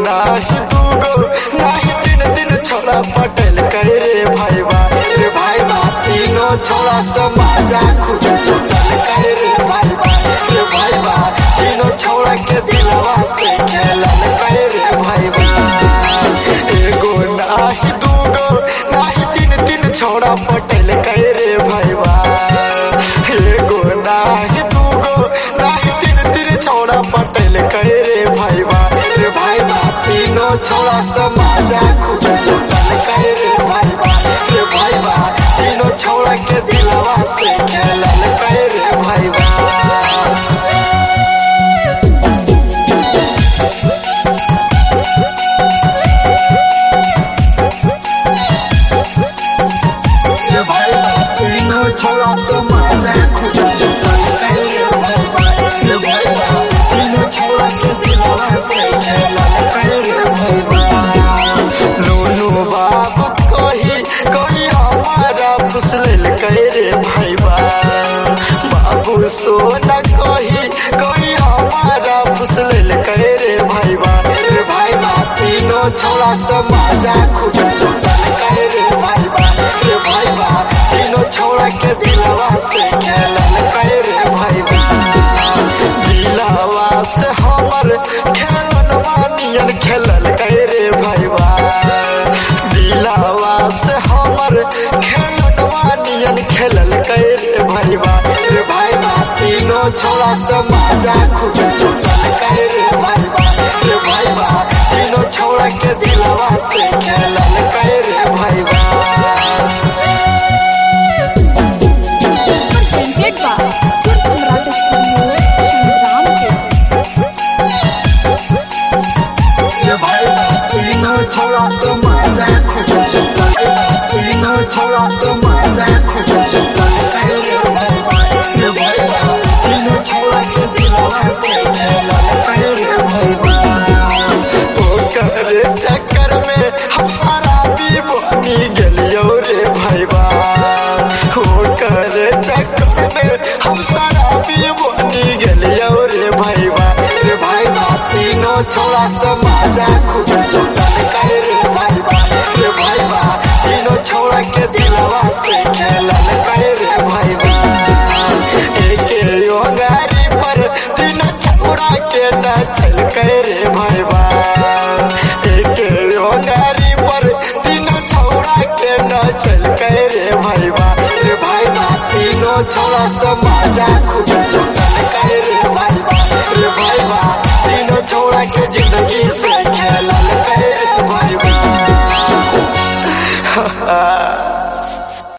नाही दूगो नाही तीन तीन छोड़ा पटेल करे रे भाई बा रे भाई बा तीनों छोड़ा समाजा खुद टूटल करे रे भाई बा रे भाई बा तीनों छोड़ा के दिलवा से खेलल करे रे भाई बा एगो नाही दूगो नाही तीन तीन छोड़ा पटेल करे रे भाई बा एगो नाही दूगो नाही तीन तीन छोड़ा पटेल करे रे भाई बा रे भाई बा तीनों छोड़ा समाजा खुद टूटल करे रे भाई बा रे भाई बा तीनों छोड़ा के दिलवा से खेलल करे रे भाई बा रे भाई बा तीनों छोड़ा समाजा खुद टूटल करे रे भाई बा रे भाई बा तीनों छोड़ा के दिलवा से खेलल करे रे भाई बा नूनू बाबू कही कही हमारा फुसलल कहे रे भाई बा बाबू सोना कही कही हमारा फुसलल कहे रे भाई बा रे भाई बा तीनों छोड़ा समाजा खुद टूटल कहे रे भाई बा रे भाई बा तीनों छोड़ा के दिलवा से खेलल कहे रे भाई बा दिलवा से हमर खेलन मानियन खेलल कहे रे भाई बा दिलवा से हमर खेलन मानियन खेलल कहे रे भाई बा रे भाई बा तीनों छोड़ा समाजा खुद टूटल कहे रे भाई बा रे भाई बा तीनों छोड़ा के दिलवा से खेलल कहे रे भाई बा presented by Sur Samrat Studio, Shangrampur. ये भाई बा तीनों छोड़ा समाजा खुद टूटल तीनों छोड़ा समाजा खुद टूटल कहे रे भाई बा ये भाई बा तीनों छोड़ा के दिलवा से खेलल कहे रे भाई बा ओ करे चक्कर में हम सारा भी बनी गेलियो रे भाई बा ओ करे चक्कर में हम सारा भी बनी गेलियो रे भाई बा रे भाई बा तीनों छोड़ा समाजा खुद टूटल कहे रे भाई बा रे भाई बा तीनों छोड़ा के दिलवा से खेलल कहे रे भाई बा एके यो गाड़ी पर तीनों छोड़ा के नाचल कहे रे